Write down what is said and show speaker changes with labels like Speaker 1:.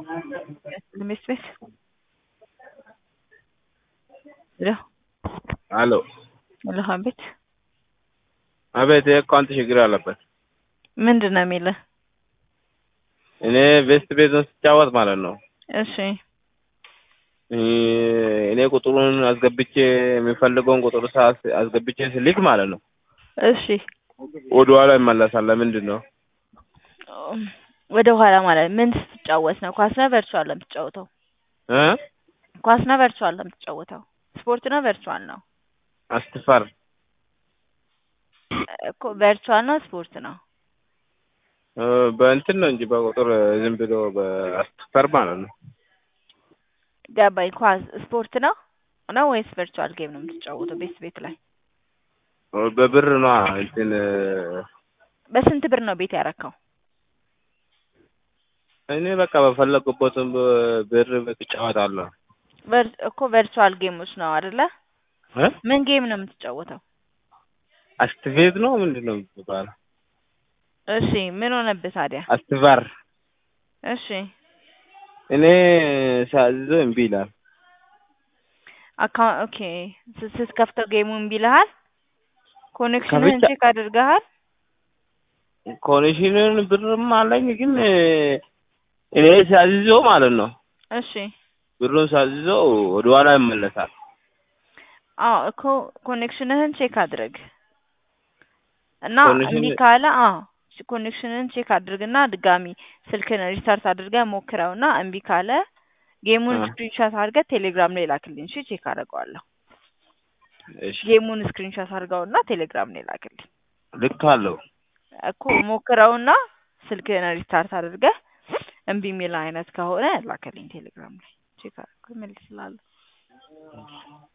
Speaker 1: Miss Smith? ሄሎ
Speaker 2: አሎ
Speaker 1: ሄሎ፣ አቤት።
Speaker 2: አቤት የአካውንት ችግር አለበት።
Speaker 1: ምንድን ነው የሚልህ?
Speaker 2: እኔ ቬስት ቤዝን ስጫወት ማለት ነው
Speaker 1: እሺ
Speaker 2: እኔ ቁጥሩን አስገብቼ የሚፈልገውን ቁጥር ሰዓት አስገብቼ ስልክ ማለት ነው
Speaker 1: እሺ፣
Speaker 2: ወደ ኋላ ይመለሳል። ለምንድን ነው?
Speaker 1: ወደ ኋላ ማለት ምን ስትጫወት ነው? ኳስ ነው ቨርቹዋል ነው የምትጫወተው?
Speaker 2: እ
Speaker 1: ኳስ ነው ቨርቹዋል ነው የምትጫወተው? ስፖርት ነው ቨርቹዋል ነው?
Speaker 2: አስትፈር
Speaker 1: እኮ ቨርቹዋል ነው ስፖርት ነው?
Speaker 2: እ በእንትን ነው እንጂ በቁጥር ዝም ብሎ በአስትፈር ማለት ነው።
Speaker 1: ገባኝ። ኳስ ስፖርት ነው ነው ወይስ ቨርቹዋል ጌም ነው የምትጫወተው? ቤት ቤት ላይ
Speaker 2: በብር ነው እንትን
Speaker 1: በስንት ብር ነው ቤት ያረካው?
Speaker 2: እኔ በቃ በፈለጉበትም ብር እጫወታለሁ።
Speaker 1: ቨር- እኮ ቨርቹዋል ጌሞች ነው አይደለ?
Speaker 2: እ
Speaker 1: ምን ጌም ነው የምትጫወተው?
Speaker 2: አስትፌዝ ነው ምንድን ነው የሚባለው?
Speaker 1: እሺ ምን ሆነብህ ታዲያ?
Speaker 2: አስትቫር
Speaker 1: እሺ
Speaker 2: እኔ ሳዝዞ እምቢ ይላል።
Speaker 1: አካውንት ኦኬ። ስ- ስትከፍተው ጌሙ እምቢ ይልሃል? ኮኔክሽንህን
Speaker 2: ከብቻ-
Speaker 1: ቼክ አድርገሃል?
Speaker 2: ኮኔክሽንን ብርም አለኝ ግን እኔ ሳዝዞ ማለት ነው
Speaker 1: እሺ
Speaker 2: ብሩን ሳዝዞ ወደ ኋላ ይመለሳል።
Speaker 1: አዎ እኮ ኮኔክሽንህን ቼክ አድርግ እና
Speaker 2: ኮኔክሽን-
Speaker 1: እምቢ ካለ አዎ ኮኔክሽንህን ቼክ አድርግና ድጋሚ ስልክን ሪስታርት አድርገህ ሞክረውና እምቢ ካለ ጌሙን
Speaker 2: አ።
Speaker 1: ስክሪንሾት አድርገህ ቴሌግራም ላይ ላክልኝ። እሺ ቼክ አደርገዋለሁ።
Speaker 2: እሺ
Speaker 1: ጌሙን ስክሪንሾት አድርገውና ቴሌግራም ላይ ላክልኝ
Speaker 2: ልክ አለው።
Speaker 1: እኮ ሞክረውና ስልክህን ሪስታርት አድርገህ እምቢ የሚል አይነት ከሆነ ላክልኝ ቴሌግራም ላይ ቼክ አድርገው እመልስልሃለሁ።